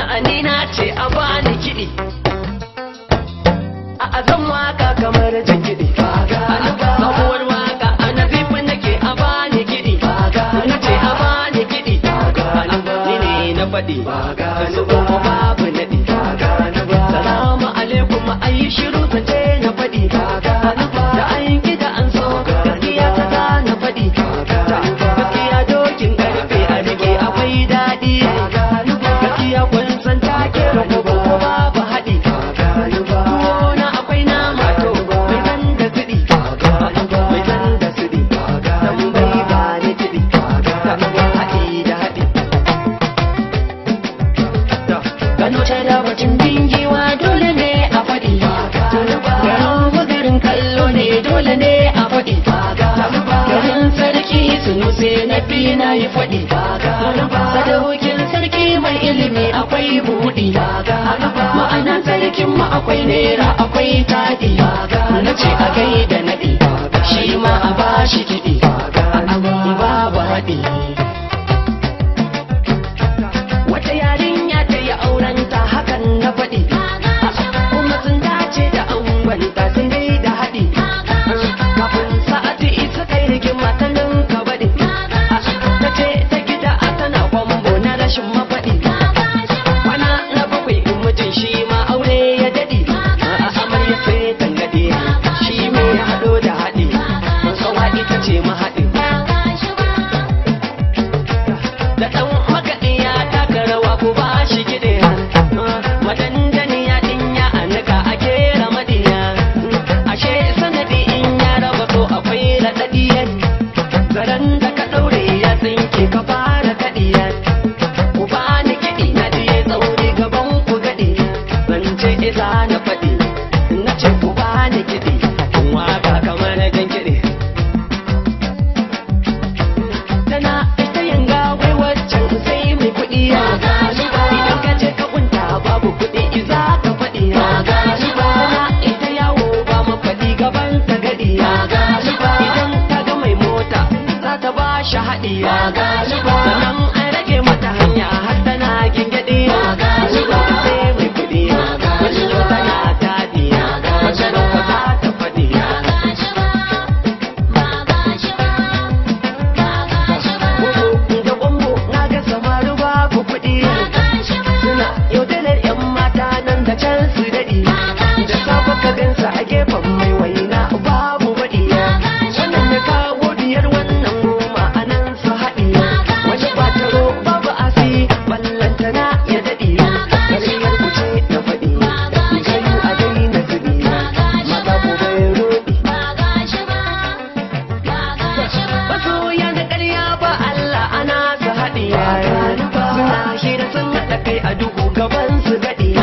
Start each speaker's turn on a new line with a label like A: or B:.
A: ni na ce a bani kiɗi a azan waka kamar jin kiɗi sabuwar waka a nazifin nake a bani kiɗi na ce a bani kiɗi ni ne na faɗi su kuma babu naɗi salamu alaikum ayi shiru zance na faɗi da an gida an so gaskiya ta za na faɗi gaskiya dokin karfe a rike akwai daɗi gaskiya kun san take rabu ko babu haɗi na akwai nama to mai zan da siɗi mai zan da siɗi dan bai ba ni kiɗi haɗi da haɗi Gano ta da batun bingiwa dole ne a faɗi. Gano magarin kallo ne dole ne a faɗi. Garin sarki sunuse na fi na yi faɗi. Sadaukin sarki mai ilimi akwai buɗi. Ma'ana sarkin mu akwai nera akwai taɗi. Na ce a gaida naɗi. Shi ma a bashi kiɗi. Babu haɗi. Wata yarinya ta yi aurenta hakan na faɗi. Kuma sun dace da angonta sun dai da haɗi. Kafin sa'ati isa kai rigima ta ninka baɗi. Ta ce ta gida a tana kwambo na rashin mafaɗi. Kwana na bakwai in mijin shi ma aure ya daɗi. A amarya sai tangaɗe shi me ya haɗo da haɗi. Kawa ita ce mahaɗi. da ɗan makaɗi ya taka rawa ko ba shi kiɗe madandani ya ɗinya a nika a kera maɗiya ashe sanadi in ya raba to akwai raɗaɗiya zaren da ka ɗaure ya tsinke ka fara kaɗiya ku ba ni kiɗi na diye tsauri gaban ku gaɗi zance isa na faɗi na ce ku ba ni kiɗi waka kamar jan kiɗi tana ita yanga wai waccan sai mai kuɗi ya idan ka je ka kunta babu kuɗi za ka faɗi ya tana ita yawo ba mafaɗi gaban ta gadi ya idan ta ga mai mota za ta ba shi haɗi ya sannan an rage mata hanya har tana gingaɗi ya sai mai kuɗi wacce tana taɗi wacce ba za ta faɗi Bobo da bombo na ga samaru babu kuɗi suna yaudarar 'yan mata nan da can su daɗi da safe ka gansa a gefen mai waina babu baɗi wannan ya kawo biyar wannan goma a nan su haɗi wani ba taro babu asi ballantana ya daɗi gaskiyar ku ce da faɗi kayu a daina zubi mata ku bai roɗi masoya na ƙarya ba Allah ana su haɗi suna hira sun haɗa kai a duhu gaban su gaɗi